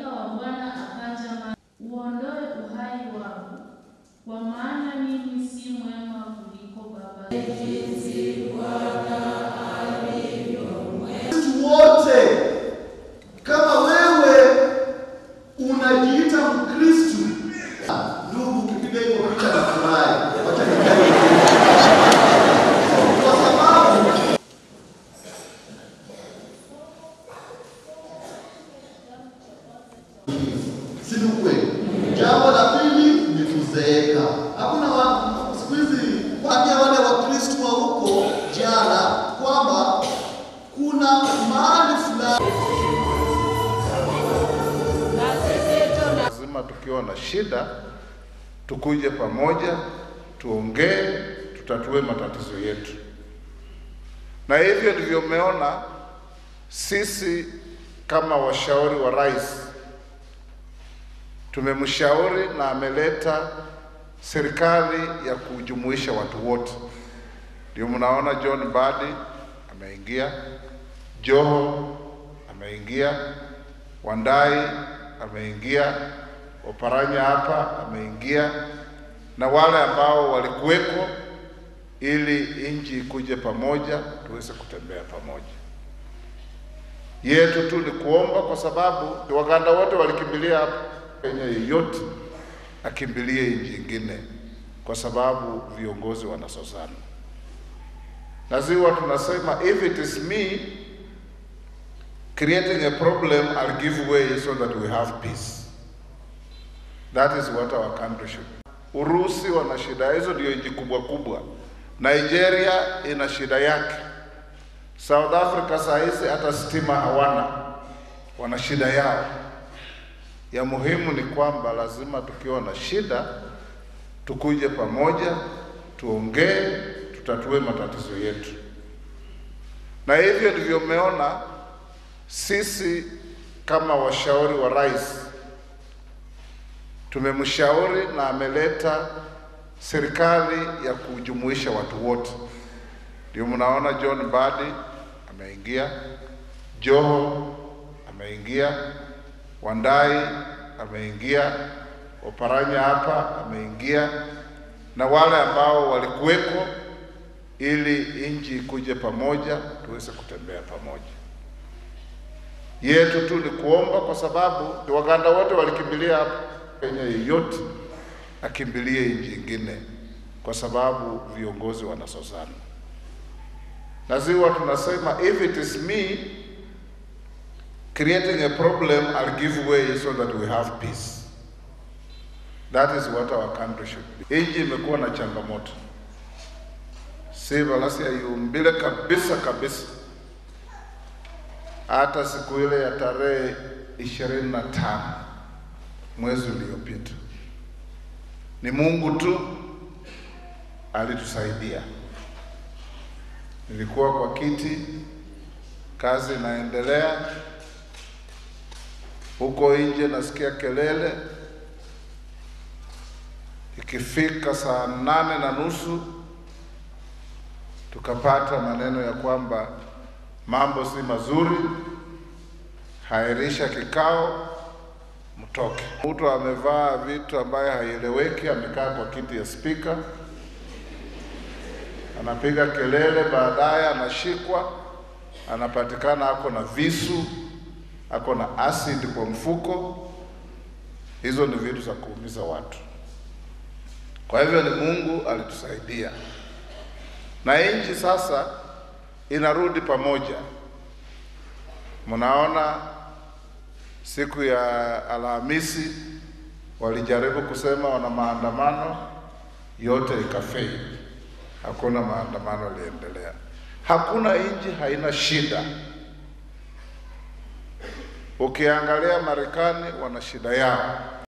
malaika wa Bwana akaja ma uondoe uhai wangu, kwa maana mimi si mwema kuliko baba Sisi wote kama wewe unajiita Mkristu, ndugu, ukipiga hiyo picha na furahi, wacha nikae kwa sababu si ni ukweli? Jambo la pili ni kuzeeka. Hakuna wa- siku hizi waambia wale Wakristu wa huko jana kwamba kuna mahali fulani Lazima tukiwa na shida tukuje pamoja, tuongee, tutatue matatizo yetu, na hivyo ndivyo mmeona sisi kama washauri wa rais tumemshauri na ameleta serikali ya kujumuisha watu wote. Ndio mnaona John Mbadi ameingia, Joho ameingia, Wandai ameingia, Oparanya hapa ameingia, na wale ambao walikuweko, ili nchi ikuje pamoja, tuweze kutembea pamoja. Yetu tu ni kuomba, kwa sababu Waganda wote walikimbilia hapa. Kenya yeyote akimbilie nchi ingine, kwa sababu viongozi wanasosana. Lazima tunasema if it is me creating a problem, I'll give way so that we have peace. That is what our country should be. Urusi wana shida hizo, ndio nchi kubwa kubwa. Nigeria ina shida yake. South Africa saa hizi hata stima hawana, wana shida yao. Ya muhimu ni kwamba lazima tukiwa na shida tukuje pamoja, tuongee, tutatue matatizo yetu, na hivyo ndivyo mmeona sisi kama washauri wa rais tumemshauri na ameleta serikali ya kujumuisha watu wote. Ndio mnaona John Mbadi ameingia, Joho ameingia, Wandai ameingia, Oparanya hapa ameingia, na wale ambao walikuweko, ili nchi ikuje pamoja, tuweze kutembea pamoja. Yetu tu ni kuomba, kwa sababu Waganda wote walikimbilia hapa. Kenya yeyote akimbilie nchi ingine, kwa sababu viongozi wanasosana. Lazima tunasema if it is me creating a problem, I'll give way so that we have peace. That is what our country should be. Nchi imekuwa na changamoto, si valasi yayumbile kabisa kabisa. Hata siku ile ya tarehe ishirini na tano mwezi uliopita, ni Mungu tu alitusaidia. Nilikuwa kwa kiti, kazi inaendelea huko nje, nasikia kelele. Ikifika saa nane na nusu tukapata maneno ya kwamba mambo si mazuri, hairisha kikao, mtoke. Mtu amevaa vitu ambaye haieleweki, amekaa kwa kiti ya spika, anapiga kelele, baadaye anashikwa, anapatikana ako na visu, ako na acid kwa mfuko. Hizo ni vitu za kuumiza watu. Kwa hivyo ni Mungu alitusaidia, na nchi sasa inarudi pamoja. Mnaona siku ya Alhamisi walijaribu kusema wana maandamano, yote ikafeli. Hakuna maandamano yaliendelea. Hakuna nchi haina shida. Ukiangalia Marekani wana shida yao,